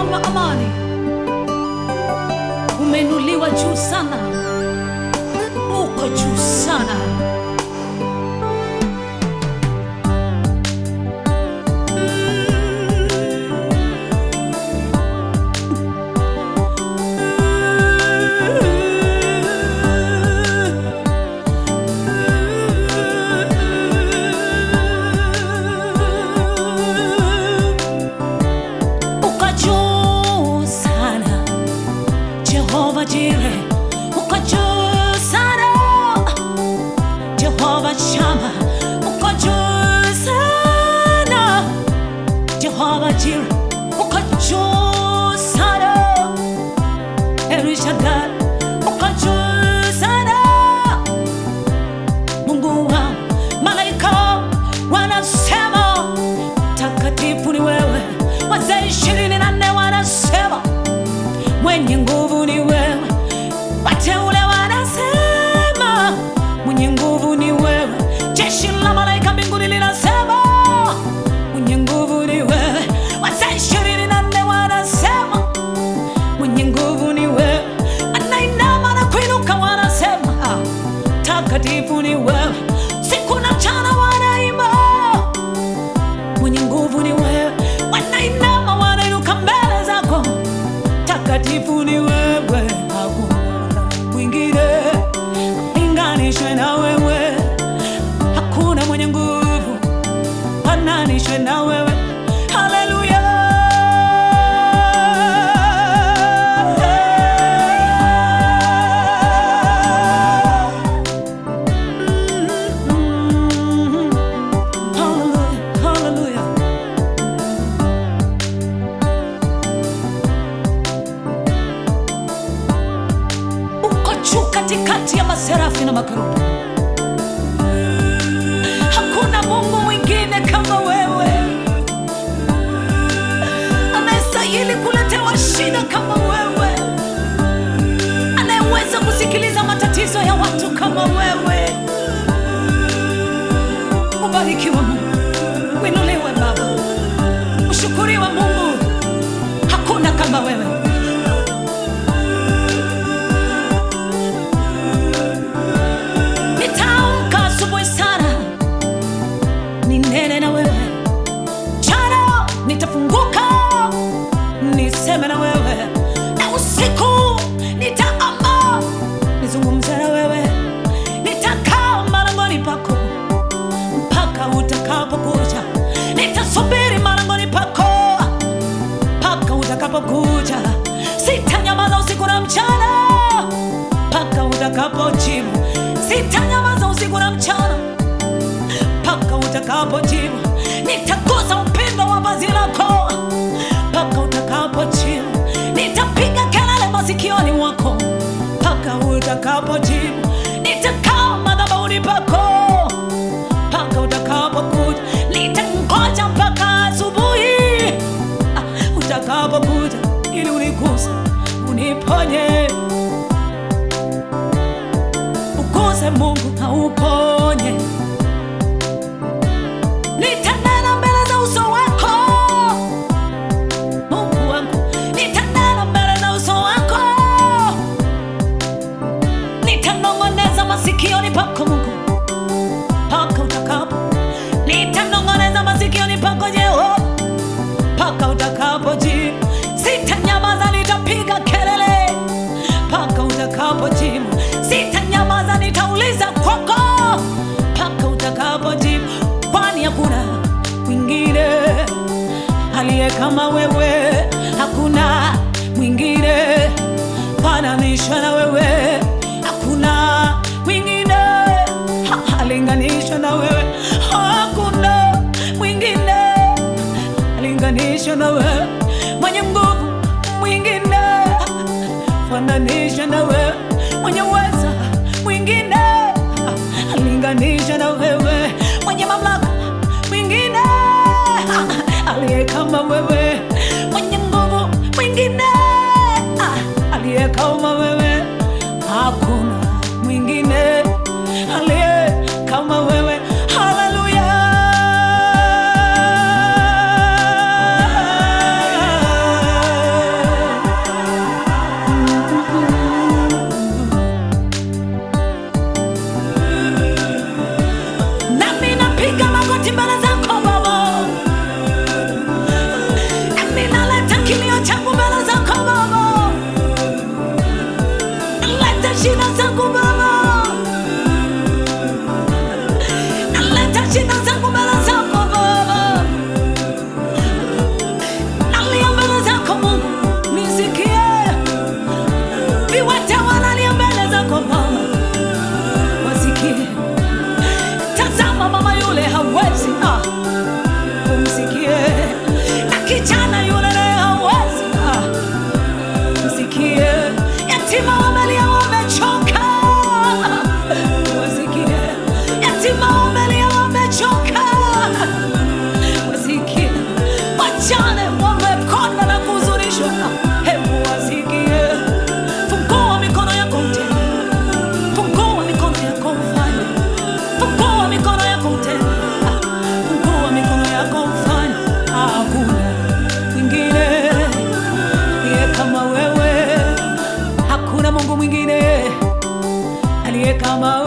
mfalme wa amani, umeinuliwa juu sana, uko juu sana. Uko juu sana, Jehova Jire, uko juu sana, Jehova Shama, uko juu sana, Jehova Jire, uko juu sana, Elishadai, uko juu sana, Mungu wa malaika wanasema takatifu ni wewe, wazee ishirini na nne wanasema mwenye nguvu ni wewe, wateule wanasema mwenye nguvu ni wewe, jeshi la malaika mbinguni linasema mwenye nguvu ni wewe, wazee ishirini na nne wanasema mwenye nguvu ni wewe, anainama na kuinuka wanasema ah, takatifu ni wewe, siku na mchana wanaimba mwenye nguvu ni wewe, wanainama wanainuka mbele zako, takatifu ni wewe, hakuna mwingine linganishwe na wewe, hakuna mwenye nguvu fananishwe na wewe. Haleluya. Mm, Hallelujah, hallelujah. Uko juu katikati ya maserafi na makerubi. Hakuna Mungu mwingine kama wewe anayestahili kuletewa shida kama wewe, anayeweza kusikiliza matatizo ya watu kama wewe. Ubarikiwe Mungu, uinuliwe Baba, ushukuriwe Mungu, hakuna kama wewe. Nitaamka asubuhi sana ninene na wewe, jana nitafunguka niseme na wewe, na usiku nitaamka nizungumze na wewe, nitakaa malangoni pako mpaka utakapokuja, nitasubiri malangoni pako mpaka utakapokuja, sitanyamaza usiku na mchana mpaka utakapojibu, sitanyamaza usiku na mchana mpaka utakapojibu, nitagusa upendo wa vazi lako mpaka utakapojibu, nitapiga kelele masikioni mwako mpaka utakapojibu, nitakaa madhabahuni pako mpaka utakapokuja, nitangoja mpaka asubuhi ah, utakapokuja ili uniguse, uniponye, uguse Mungu na uponye. Nitanena mbele za uso wako Mungu wangu, nitanena mbele za uso wako, nitanong'oneza masikioni pako Mungu mpaka utakapo, nitanong'oneza masikioni pako Jehova mpaka utakapojibu. Sitanyamaza, nitapiga kelele mpaka utakapojibu. Sitanyamaza, nitauliza kwako mpaka utakapojibu, kwani hakuna mwingine aliye kama wewe, hakuna mwingine fananisha na wewe, hakuna mwingine ha- alinganisha na wewe, hakuna mwingine alinganisha na wewe, mwenye nguvu mwingine fananisha na wewe, mwenye uweza mwingine alinganisha na wewe, mwenye mamlaka mwingine aliye kama wewe, mwenye nguvu mwingine aliye kama wewe, wagonjwa, hebu wasikie. Fungua mikono yako tena, fungua mikono yako mfanye, fungua mikono yako tena, fungua mikono yako mfanye. Hakuna mwingine aliye kama wewe, hakuna Mungu mwingine aliye kama